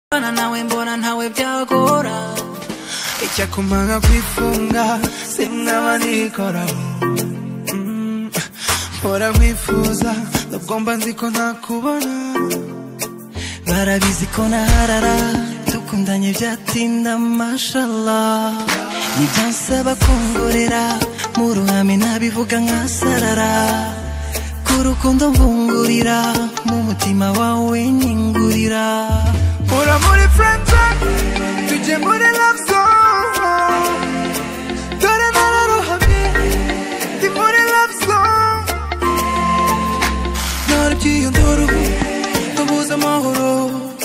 mbona nawe mbona ntawe byagora icyakumanga kwifunga simwaba nikoraho Mm, mpora nkwifuza nubwo mba nzi ko ntakubona barabizi ko naharara dukundanye byatinda mashallah nibyansaba kungorera mu ruhame nabivuga nkasarara ku rukundo mvungurira mu mutima wawe nyingurira ura muri friend zone tujye muri love